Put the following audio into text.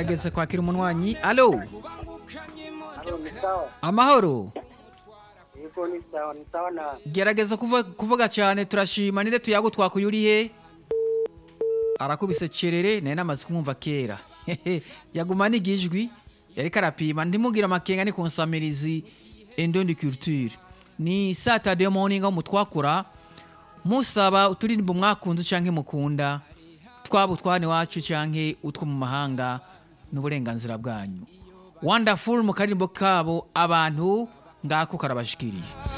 gerageza kwakira umunwanyi alo Halo, ni sawa. amahoro Yego ni sawa, ni sawa na gerageza kuvuga, kuvuga cyane turashima nire tuyago twakuyuriye arakubise cerere naye namaze kumwumva kera yaguma n'igijwi yariko arapima ntimugire amakenga ni ku nsamirizi endondi culture ni saturday morning aho mutwakura musaba uturirimbo mwakunze canke mukunda twaba utwane wacu canke utwo mu mahanga n'uburenganzira bwanyu wonderful mu karirimbo kabo abantu ngako karabashikiriye